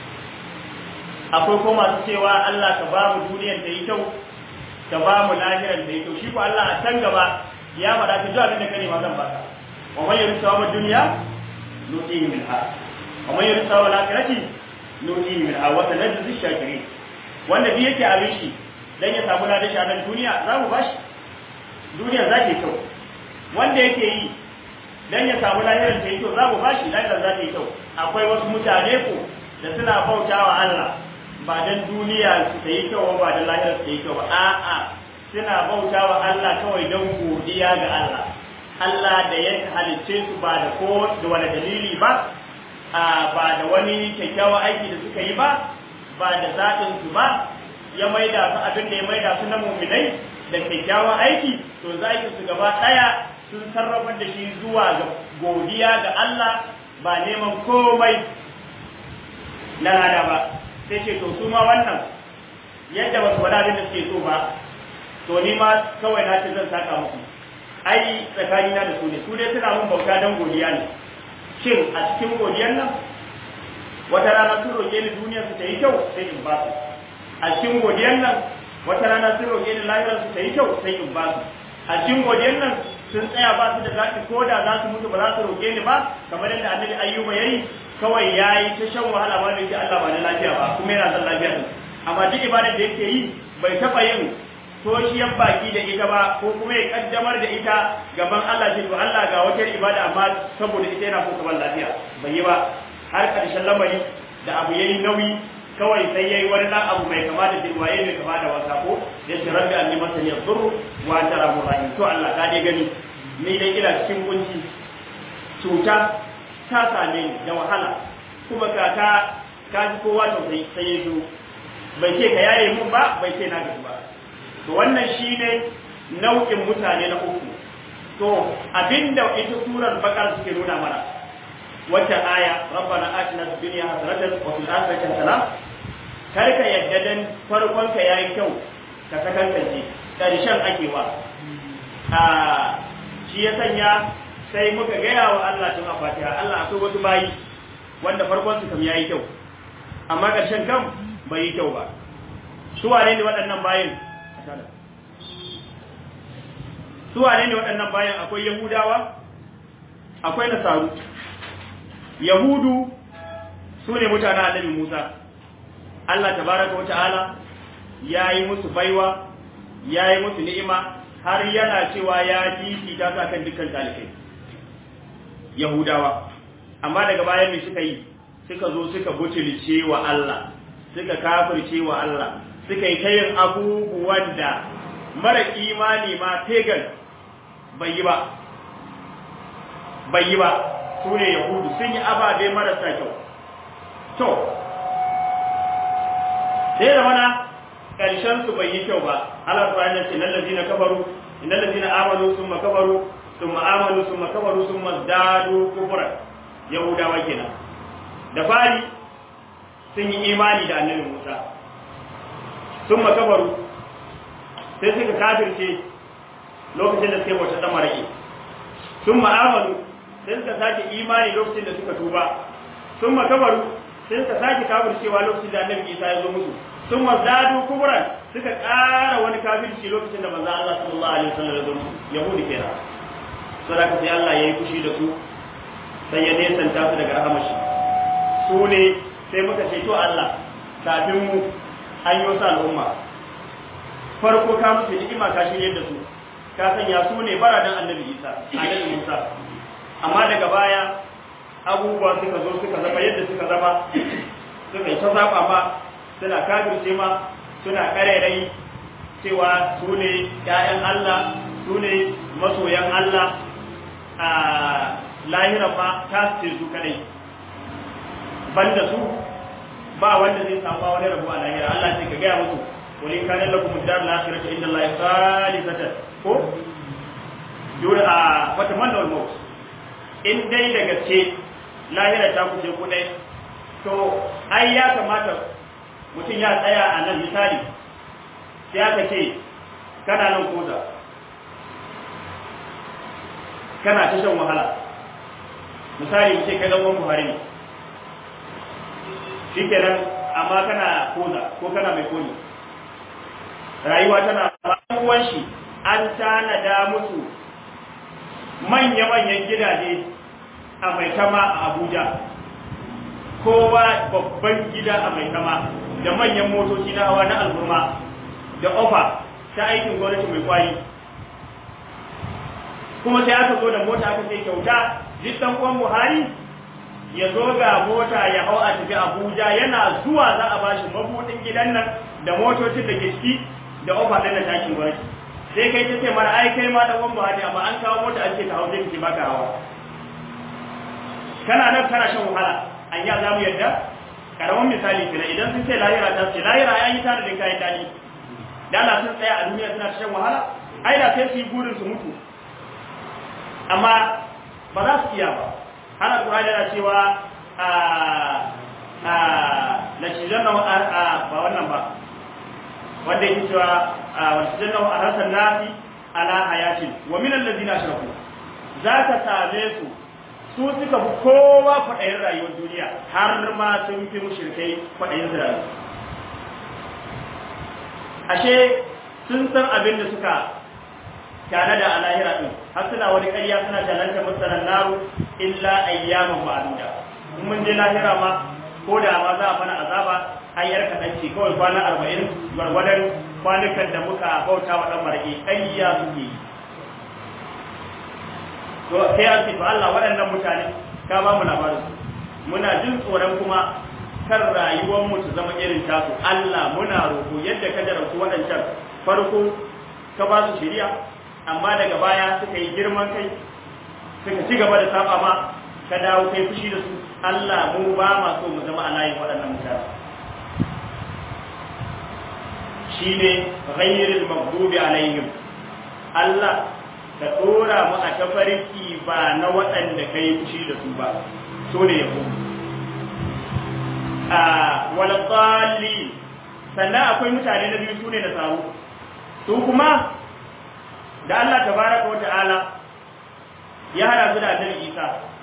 akwai ko masu cewa Allah ka ba mu duniyar da yi kyau ka ba mu lahirar da yi kyau shi ko Allah a can gaba ya faɗa ka ji abin da ka nema zan baka wa man yuridu sawaba dunya nutihi minha wa man yuridu sawaba al-akhirati nutihi minha wa sanajzi shakirin wanda bi yake abin shi dan ya samu ladan shi a nan duniya za mu bashi duniya za ta yi kyau wanda yake yi dan ya samu lahirar ta yi kyau za mu bashi lahirar za ta yi kyau akwai wasu mutane ko da suna bautawa Allah ba dan duniya su ta yi kyau ba dan lahirar ta yi kyau ba a'a suna bautawa Allah kawai dan godiya ga Allah Allah da ya halicce su ba da ko da wani dalili ba a ba da wani kyakkyawan aiki da suka yi ba ba da zaɓin su ba ya maida su abin da ya maida su na muminai da kyakkyawan aiki to zaki su gaba ɗaya sun sarrafa da shi zuwa ga godiya ga Allah ba neman komai na lada ba sai ce to su ma wannan yadda ba su faɗa abin da suke so ba to ni ma kawai na ce zan saka muku ai tsakani na da su ne su dai suna mun bauta don godiya ne shin a cikin godiyar nan wata rana sun roƙe ni duniyar su ta yi kyau sai in ba su a cikin godiyar nan wata rana sun roƙe ni lahirar su ta yi kyau sai in ba su a cikin godiyar nan sun tsaya ba su da zaki ko da za su mutu ba za su roƙe ni ba kamar yadda annabi ayyuba yayi kawai yayi ta shan wahala ba da yake Allah ba da lafiya ba kuma yana son lafiya din amma duk ibadar da yake yi bai taɓa yin toshiyar baki da ita ba ko kuma ya kaddamar da ita gaban Allah ce to Allah ga wata ibada amma saboda ita yana so kamar lafiya bai yi ba har ƙarshen lamari da abu yayi nauyi kawai sai yayi wani dan abu mai kama da jirwaye mai kama da wasa ko ya ce rabbi anni masani yadurru wa anta rahmur rahim to Allah ka dai gani ni dai ina cikin kunci cuta ta same ni da wahala kuma ka ka ka ji kowa to sai sai ya zo bai ce ka yaye mun ba bai ce na gaji ba to wannan shine nau'in mutane na uku to abinda ita surar bakar suke nuna mana wata aya rabbana atina fid dunya hasanatan wa fil akhirati hasanatan kar ka yadda dan farkon ka yayi kyau ka sakantance karshen ake wa a shi ya sanya sai muka gaya wa Allah tun a Fatiha Allah akwai wasu bayi wanda farkon su kam yayi kyau amma karshen kam bai yi kyau ba su wane ne waɗannan bayin su wane ne waɗannan bayan akwai yahudawa akwai nasaru yahudu su ne mutanen annabi musa allah tabaraka wa ta'ala ya yi musu baiwa ya yi musu ni'ima har yana cewa ya fifita ta kan dukkan talibai yahudawa amma daga bayan me suka yi suka zo suka butulce wa allah suka kafirce wa allah suka yi ta yin abubuwan da mara imani ma pagan bai yi ba bai yi ba su ne yahudu sun yi ababe marasa kyau to sai da mana ƙarshen su bai yi kyau ba Allah ta yana ce nan lazina kafaru innal lazina amanu summa kafaru summa amanu summa kafaru summa zadu kufra yahudawa kenan da fari sun yi imani da annabi Musa summa kafaru sai suka kafirce lokacin da suka yi wata damaraki sun ma'amalu sai suka sake imani lokacin da suka tuba sun makabaru sai suka sake kafircewa lokacin da annabi isa ya zo musu sun mazadu kuburan suka ƙara wani kafirci lokacin da manzo Allah sallallahu alaihi wasallam ya zo musu yahudi kenan saboda sai Allah ya yi fushi da su sai ya nesanta su daga rahamar shi su ne sai muka ce to Allah kafin mu an yi wasu al'umma farko ka musu ni'ima ka shirye da su ka sanya su ne baradan annabi Isa annabi Musa amma daga baya abubuwa suka zo suka zama yadda suka zama suka yi ta zaba ma suna kafirce ma suna karerai cewa su ne ƴaƴan Allah su ne masoyan Allah a lahiran ma ta ce su kadai banda su ba wanda zai samu wani rabu a lahira Allah ce ka gaya musu wani kanin lakum dar al-akhirah inda Allah khalisatan ko dole a wata manna maut in dai da gaske lahira ta kuce ku dai to ai ya kamata mutum ya tsaya a nan misali sai aka ce kana nan koza kana ta shan wahala misali mu ce kai dan Buhari ne shikenan amma kana koza ko kana mai koni rayuwa tana bayan shi an tanada musu manya-manyan gidaje a mai kama a Abuja kowa babban gida a mai kama da manyan motoci na hawa na alburma da ofa ta aikin gwamnati mai kwari kuma sai aka zo da mota aka sai kyauta jistan kwan buhari ya zo ga mota ya hau a tafi abuja yana zuwa za a bashi mabudin gidan nan da motocin da ke ciki da ofa ɗin da takin gwamnati sai kai ta ce mara ai kai ma da kwan buhari amma an kawo mota an ce ka hau sai ka ce baka hawa kana nan kana shan wahala an ya za mu yadda karamin misali kira idan sun ce lahira ta ce lahira ya yi tare da kayan dadi da Allah sun tsaya a duniya suna shan wahala ai da sai su yi burin su mutu amma ba za su iya ba har alƙur'ani yana cewa a a la shizanna a ba wannan ba wanda yake cewa wa shizanna a hasan nafi ala hayatin wa min allazina ashraku za ka same su su suka fi kowa kwaɗayin rayuwar duniya har ma sun fi mushrikai kwaɗayin rayuwa ashe sun san abin da suka tana da a lahira ɗin har suna wani ƙarya suna jalanta masarar naru illa ayyaman ma'aduda in mun je lahira ma ko da ma za a mana azaba hanyar kaɗan ce kawai kwana arba'in gwargwadon kwanukan da muka bauta wa ɗan maraƙi ƙayya suke yi to sai an ce to Allah waɗannan mutane ka ba mu labarin su muna jin tsoron kuma kan rayuwar mu ta zama irin tasu Allah muna roƙo yadda ka jarabtu waɗancan farko ka ba su shiriya amma daga baya suka yi girman kai suka ci gaba da saba ma ka dawo kai fushi da su Allah mu ba ma so mu zama a layin waɗannan mutane shine ghayril maghdubi alaihim Allah ka dora mu a tafarki ba na waɗanda ka yi fushi da su ba so ne yabo a wal dhalli sannan akwai mutane na biyu sune da samu su kuma da Allah tabaraka wa ta'ala ya hada su da annabi Isa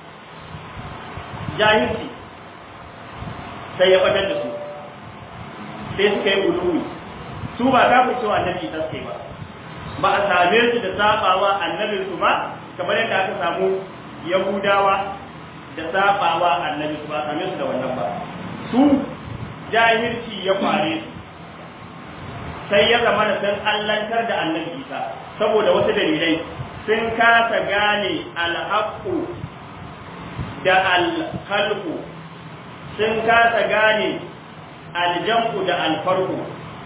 jahilci sai ya fadar da su sai suka yi uluwi su ba ta fito annabi Isa suka yi ba ba a same su da sabawa annabin su ba kamar yadda aka samu yahudawa da sabawa annabi su ba a same su da wannan ba su jahilci ya kware su sai ya zama da sun allantar da annabi Isa saboda wasu dalilai sun kasa gane alhaƙu da alhalku sun kasa gane aljam'u da alfarku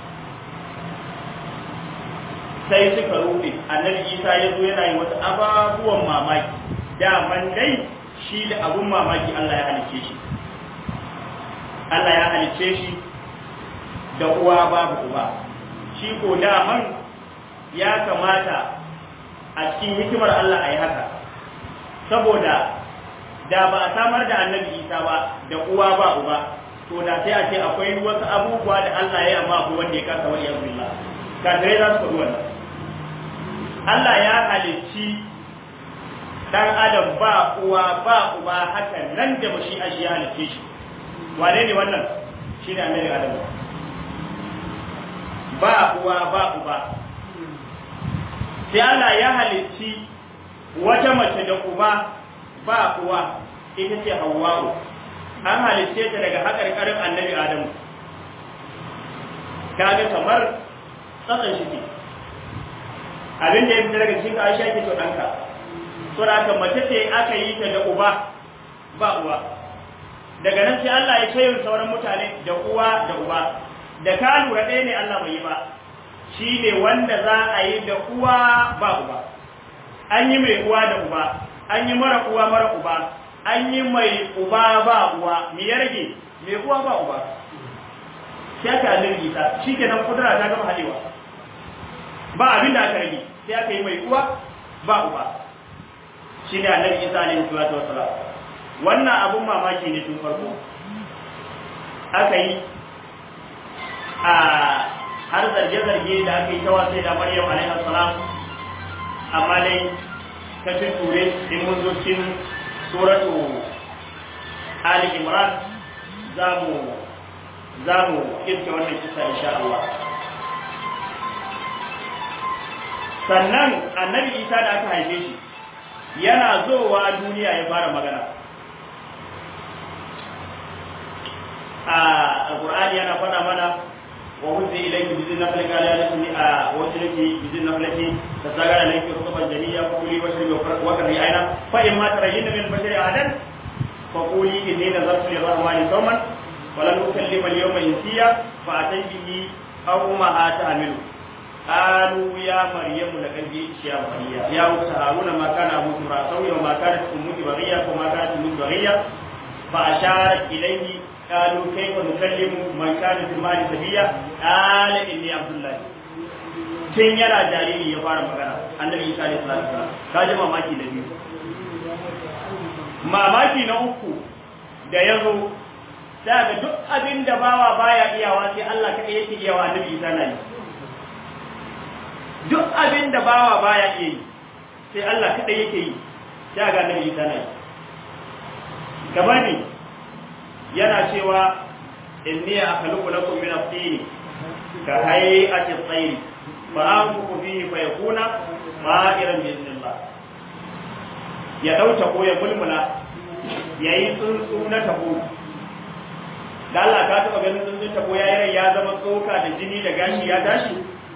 sai suka rufe annabi isa ya zo yana yi wasu ababuwan mamaki daman dai shi da abun mamaki Allah ya halice shi Allah ya halice shi da uwa babu uba shi ko daman ya kamata a cikin hikimar Allah a yi haka saboda da ba a samar da annabi isa ba da uwa ba uba to da sai a ce akwai wasu abubuwa da Allah ya amma abu wanda ya kasa wani yanzu billah kafirai za su faɗi wannan Allah ya halicci dan adam ba uwa ba uba haka nan da bashi a shi ya halicce shi wane ne wannan shi ne annabi adam ba uwa ba uba sai Allah ya halicci wata mace da uba ba uwa ita ce Hawwa'u an halicce ta daga haƙarƙarin annabi Adamu kaga kamar tsakan shi ke abin da ya fita daga cikin Aisha ke to ɗanka to da haka mace ce aka yi ta da uba ba uwa daga nan sai Allah ya ce sauran mutane da uwa da uba da ka lura ɗaya ne Allah bai yi ba shi ne wanda za a yi da uwa ba uba an yi mai uwa da uba an yi mara uwa mara uba an yi mai uba ba uwa me ya rage mai uwa ba uba sai aka lirgi ta shi ke nan kudura ta gama halewa ba abin da aka rage sai aka yi mai uwa ba uba shi ne annabi isa alaihi salatu wassalam wannan abun mamaki ne tun farko aka yi a har zarge-zarge da aka yi ta wasai da maryam alaihi salam amma dai ta ture in mun zo cikin suratu ali imran za mu za mu kirke wannan kisa insha Allah sannan annabi isa da aka haife shi yana zowa duniya ya fara magana a alqur'ani yana faɗa mana وهز إليك بذن نفلك على نفسي وجلك بذن نفلك تساقل عليك رطبا جنيا فقولي واشربي وقري عينا فإما ترين من البشر أحدا فقولي إني نذرت للرحمن صوما ولن أكلم اليوم إنسيا فأتي به أو ما تعمل قالوا يا مريم لقد جئت يا مريم يا أخت هارون ما كان أبوك امرأ سوي وما كانت أمك بغية وما كانت أمك بغية فأشارت إليه قالوا كيف نكلم من كان في المال سبيا قال اني عبد الله tun yana jariri ya fara magana annabi isa alaihi salatu wasalam ka ji mamaki da biyu mamaki na uku da ya zo sai ga duk abin da bawa baya iyawa sai Allah kaɗai yake iyawa annabi isa na yi duk abin da bawa baya iya yi sai Allah kaɗai yake yi sai ga annabi isa na yi kamar ne yana cewa inni akhluqu lakum min at-tin ka hay'ati at-tayr fa anfuku fihi fa yakuna ma'iran bi idnillah ya dauta ko ya mulmula yayi tsuntsu na tabo da Allah ka taba ganin tsuntsun tabo yayi rai ya zama tsoka da jini da gashi ya tashi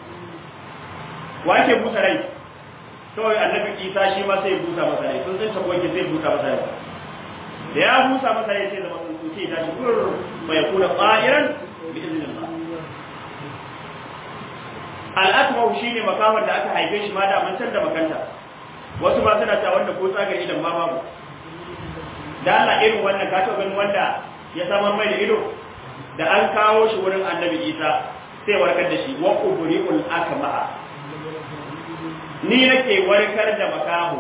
wace busa rai kawai annabi Isa shi ma sai busa masa rai tsuntsun tabo yake sai busa masa rai da ya busa masa rai sai zama tsuntsu sai tashi kur fa yakuna qa'iran bi idnillah al-akmahu shine makamar da aka haife shi ma da man da makanta wasu ba suna ta wanda ko tsagar idan ma babu da Allah irin wannan ka taɓa ganin wanda ya samar mai da ido da an kawo shi wurin annabi Isa sai warkar da shi wa ubriul akmaha ni ni nake warkar da makaho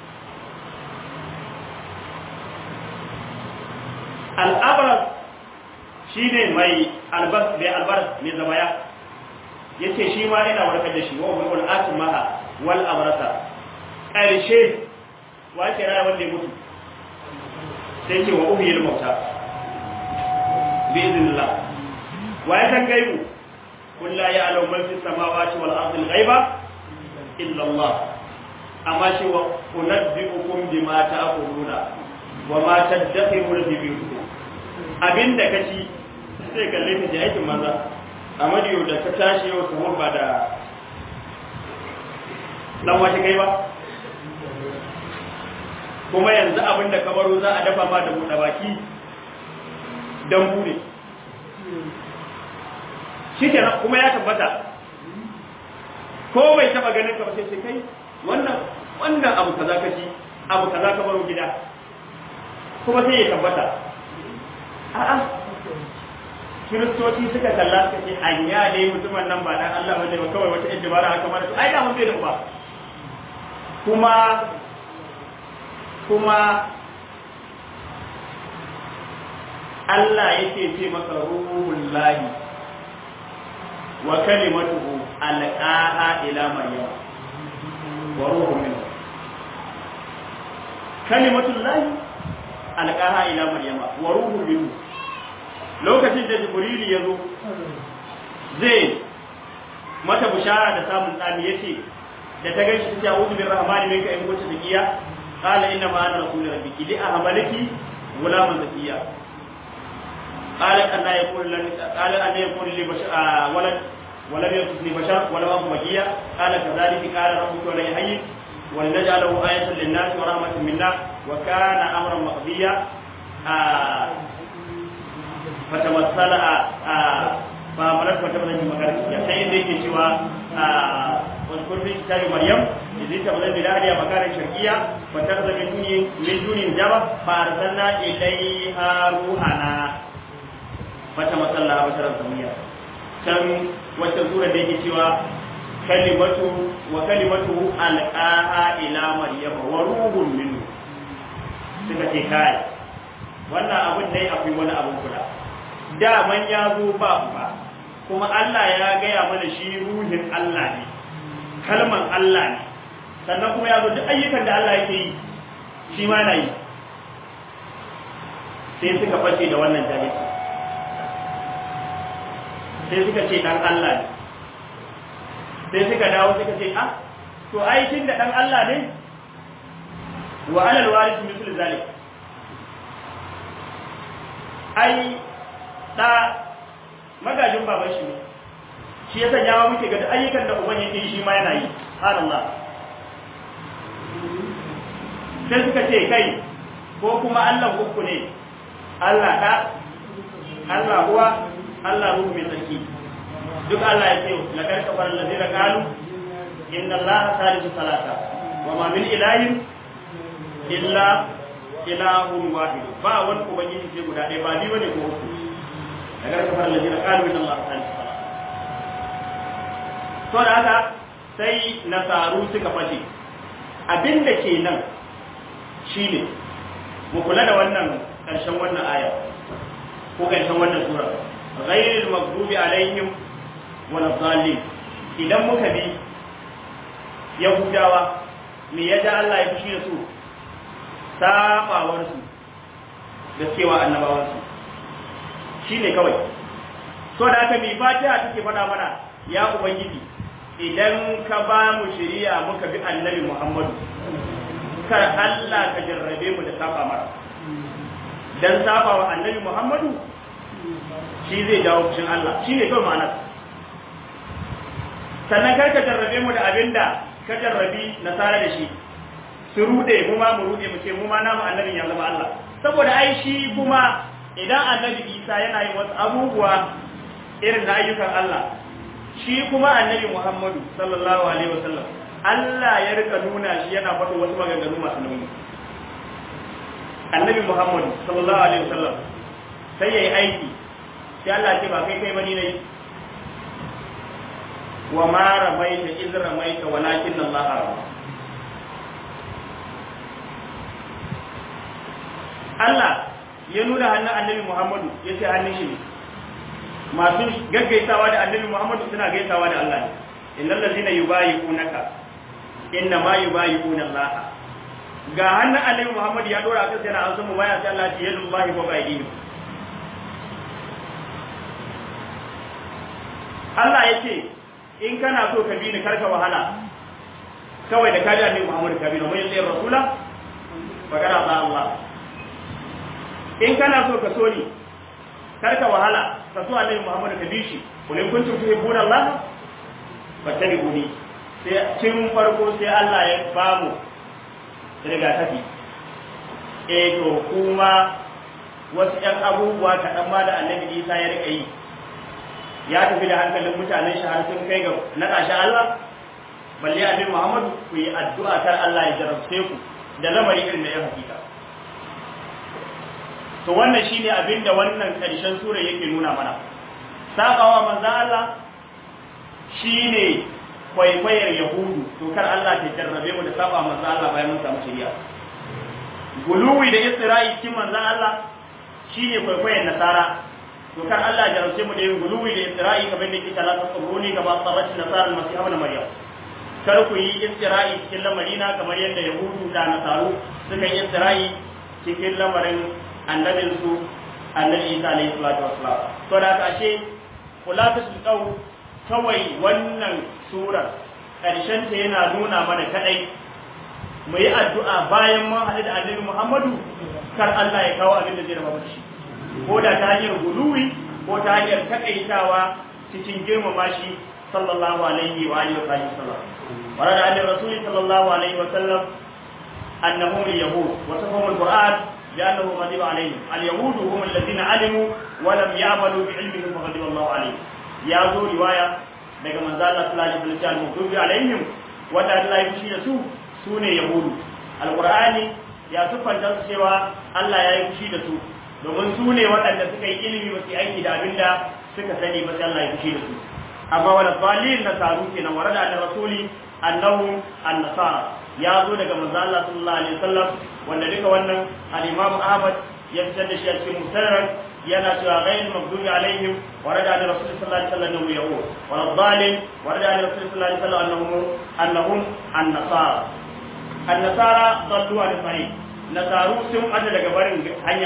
al'abras shi ne mai albas mai albas mai zabaya ya ce shi ma ina warkar da shi wa wani atin maha wal abrasa ƙarshe wa ke raya wanda ya mutu sai ce wa uhiyar mauta bi izinillah wa ya san gaibu kun la ya alau man fi samawati wal ardi al ghaiba illa Allah amma shi wa unabbiukum bima ta'kuluna wa ma tadakhiruna fi buyutikum abinda kaci sai kalle ka ji aikin manza amma yau da ka tashi yau sahur ba da dan wace kai ba kuma yanzu abinda ka baro za a dafa ma da buɗe baki dan bude shikenan kuma ya tabbata ko bai taba ganin ka ba sai sai kai wannan wannan abu kaza ka ci abu kaza ka baro gida kuma sai ya tabbata a'a kiristoci suka kalla suka ce anya dai mutumin nan ba dan Allah bane ba kawai wata yadda bara haka mara ai da mun bai da ba kuma kuma Allah yake ce masa ruhul lahi wa kalimatuhu alqaha ila maryam wa ruhun minhu kalimatul lahi alqaha ila maryama wa ruhun minhu lokacin da jibril ya zo zai mata bushara da samun tsami yace da ta gaishe ta a'udhu birrahmani minka in kunta taqiya qala inna ma ana rasul rabbiki li ahmalaki gulaman zakiya qala anna yakun lan qala anna yakun li bashar walad ولم يكن بشر ولا أبو مجيء قال كذلك قال ربك ولا يحيي ولنجعله آية للناس ورحمة منا وكان أمرا مقضيا آه فتمثل فعملت فتمثل في مكان سيد ذيك سوى واذكر في كتاب مريم إذ تبذل بلادها مكانا شرقيا فتخذ من دون من دون جبل فأرسلنا إليها روحنا فتمثل لها بشرا سويا can wata sura da yake cewa kalimatu wa kalimatu alqaha ila maryam wa ruhun minhu suka ce kai wannan abin dai akwai wani abin kula da man ya zo ba ba kuma Allah ya gaya mana shi ruhin Allah ne kalman Allah ne sannan kuma ya zo duk ayyukan da Allah yake yi shi ma na yi sai suka fashe da wannan jahilci sai suka ce dan Allah ne sai suka dawo suka ce ah to ai tun da dan Allah ne wa alal waris mislu zalik ai da magajin baban shi ne shi ya sanya wa muke ga ayyukan da uban yake shi ma yana yi subhanallah sai suka ce kai ko kuma Allah uku ne Allah da Allah huwa Allah ruhu mai tsarki duk Allah ya ce la kar kafar allazina qalu inna Allah salisu salata wa ma min ilahin illa ilahun wahid ba wani ubangiji ce guda ɗaya ba biyu ne ko uku la kar kafar allazina qalu inna Allah salisu salata to da haka sai nasaru suka fashe abin da ke nan shine mu kula da wannan ƙarshen wannan aya ko ƙarshen wannan sura غير المغضوب عليهم ولا الضالين idan muka bi yahudawa me ya ja Allah ya fushi da su sabawar su da cewa annabawan su shine kawai so da aka mi fatiha take faɗa mana ya ubangiji idan ka ba mu shari'a muka bi annabi Muhammadu kar Allah ka jarrabe mu da saba mara dan saba wa annabi Muhammadu shi zai jawo fushin Allah shi ne kawai ma'anar sannan kar ka jarrabe mu da abin da ka jarrabi nasara da shi su rude mu ma mu rude mu ce mu ma namu annabin ya zama Allah saboda ai shi kuma idan annabi Isa yana yin wasu abubuwa irin na ayyukan Allah shi kuma annabi Muhammadu sallallahu alaihi wasallam Allah ya rika nuna shi yana faɗo wasu maganganu masu nauyi annabi Muhammadu sallallahu alaihi wasallam sai yayi aiki sai Allah ce ba kai kai bani nayi wa ma ramaita iz ramaita walakin Allah rama Allah ya nuna hannun annabi Muhammadu ya ce hannun shi ne masu gaggaisawa da annabi Muhammadu suna gaisawa da Allah ne innal ladina yubayi'unaka inna ma yubayi'una Allah ga hannun annabi Muhammadu ya dora akan sai na an samu baya sai Allah ya yadu Allah ko bai Allah ya ce in kana so ka bi ni karka wahala kawai da kaji annabi Muhammadu ka bi ni mai tsayin rasula magana ba Allah in kana so ka so ni karka wahala ka so annabi Muhammadu ka bi shi kulin kuntum tuhibbuna Allah fattabi'uni sai tun farko sai Allah ya bamu rigakafi eh to kuma wasu ƴan abubuwa kaɗan ma da annabi Isa ya rika yi ya tafi da hankalin mutanen shi har sun kai ga naɗa shi Allah balle annabi Muhammadu ku yi addu'a kar Allah ya jarabce ku da lamari irin da ya hakika to wannan shine abin da wannan ƙarshen sura yake nuna mana sabawa manzon Allah shine kwaikwayar yahudu to kar Allah ta jarrabe mu da saba manzon Allah bayan mun samu shari'a guluwi da isra'i cikin manzon Allah shine kwaikwayar nasara to kar Allah ya jarrabe mu da yin guluwi da isra'i kamar da yake talata tsuruni ga ba sabati nasara al-masih ibn maryam kar ku yi isra'i cikin lamarina kamar yadda yahudu da nasaru suka yi isra'i cikin lamarin annabinsu annabi isa alayhi salatu wassalam to da ka ashe khulafatul qawl kawai wannan surar karshen ta yana nuna mana kadai mu yi addu'a bayan mun haɗu da annabi Muhammadu kar Allah ya kawo abin da zai raba shi ko da ta hanyar guluwi ko ta hanyar takaitawa cikin girmama shi sallallahu alaihi wa alihi wa sallam ورد عن الرسول صلى الله عليه وسلم أنهم اليهود وصفهم القرآن لأنه غضب عليهم اليهود هم الذين علموا ولم يعملوا بعلمهم فغضب الله عليهم يا ذو رواية daga manzo Allah sallallahu alaihi wasallam mutubi alaihim wanda Allah ya fushi da su sune yahudu alqur'ani ya sufanta su cewa Allah ya yi fushi da su domin su ne waɗanda suka yi ilimi ba su aiki da abinda suka sani ba sai Allah ya fushi da su amma wala dalil na taru kenan warada an rasuli annahu an-nasara ya zo daga manzo Allah sallallahu alaihi wasallam wanda duka wannan al-Imam Ahmad ya fitar da shi a cikin musnad yana cewa ghayr maghdubi alaihim warada an rasul sallallahu alaihi wasallam annahu yahud wa dhalim warada an rasul sallallahu alaihi wasallam annahu annahum an-nasara an-nasara dallu an tariq nasaru sun ada daga barin hanya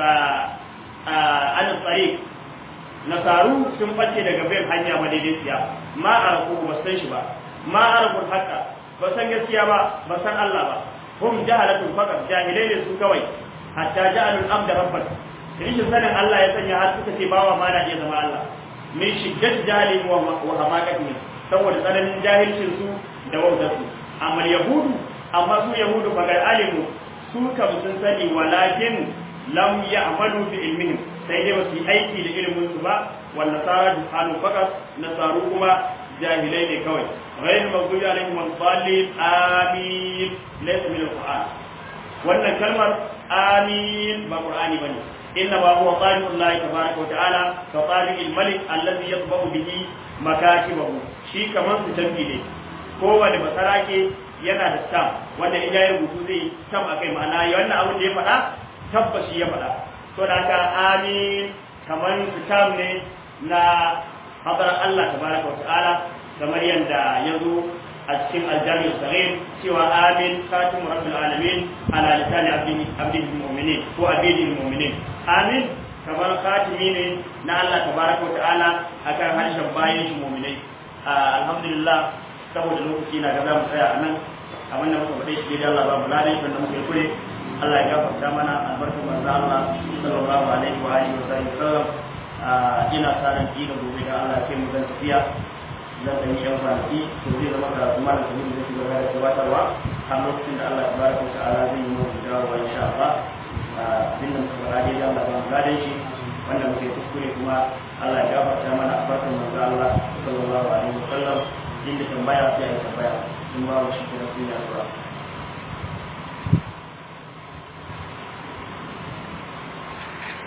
an tariq nasaru sun bace daga bayan hanya madaidaiciya ma arafu ba san shi ba ma arabul haqqa ba san gaskiya ba ba san Allah ba hum jahalatun faqat jahilai ne su kawai hatta ja'alul abda rabban rishin sanin Allah ya sanya har suka ce bawa ma na iya zama Allah min shiddat jahilin wa wa hamaqatin saboda tsananin jahilcin su da wautar su amma yahudu amma su yahudu fa ga alimu su kam sun sani walakin lam ya'malu bi ilmihim sai dai wasu aiki da ilimin su ba wal nasara juhalu faqat nasaru kuma jahilai ne kawai غير المغضوب عليهم ولا الضالين آمين ليس من القرآن wannan kalmar amin ba qur'ani bane inna ma huwa qali'u Allah tabaaraka wa ta'ala ka qali'il malik alladhi yatba'u bihi makatibahu shi kaman su tambi ne kowane basarake yana da stam wanda in yayi rubutu zai stam akai ma'ana wannan abin da ya faɗa tabbashi ya faɗa to da haka amin kaman su stam ne na hadar Allah tabaaraka wa ta'ala kamar yadda ya zo a cikin aljami'ar sahih cewa amin khatim rabbil alamin ala lisani abdihi mu'minin ko abdihi mu'minin amin kamar khatimi ne na Allah tabaraka wa ta'ala akan harshen bayan shi mu'minai alhamdulillah saboda lokaci na ga za mu tsaya a nan abin da muka faɗe shi dai Allah ba mu ladan shi da muke kure Allah ya gafarta mana albarkar manzo Allah sallallahu alaihi wa alihi wa sallam ina sa ran da gobe da Allah ya kai mu zan tafiya zan ɗan yi yan kwanaki to zai zama karatu malam sabiru zai shiga da gabatarwa har lokacin da Allah tabaraka wa ta'ala zai yi mu dawowa insha Allah abin da muka faɗa dai Allah ba mu gadan shi wanda muke kuskure kuma Allah ya gafarta mana a farkon manzo Allah sallallahu alaihi wa sallam inda tambaya sai ya tambaya in ba mu shi kira sai ya